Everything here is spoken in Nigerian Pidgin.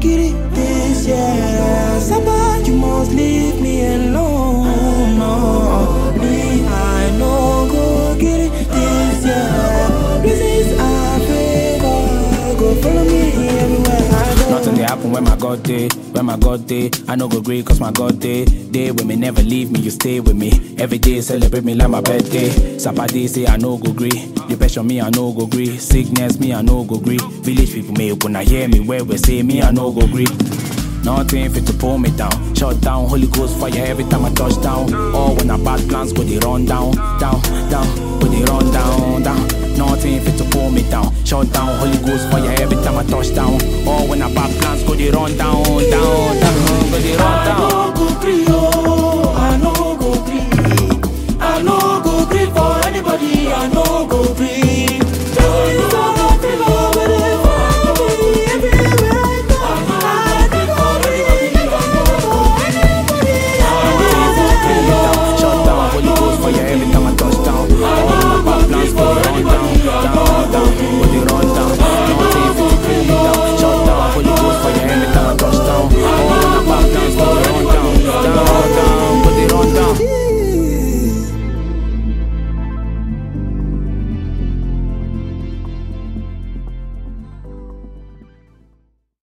get it this year. Saba, you must leave me alone. No, me, I no go get it this year. Blessings I pray God go follow me everywhere I go. Nothing they happen when my God day, when my God day. I no go agree cause my God day. Day when me never leave me, you stay with me. Every day celebrate me like my birthday. Saturday say I no go agree. Depression me I no go agree. Sickness me I no go agree. Village people may when I hear me where we say me I no go agree. Nothing fit to pull me down. Shut down, Holy Ghost fire every time I touch down. Or when I bad plans go they run down, down, down, go they run down, down. Nothing fit to pull me down. Shut down, Holy Ghost fire every time I touch down. Or when I bad plans go they run down, down, down, go they run I down. no go gree,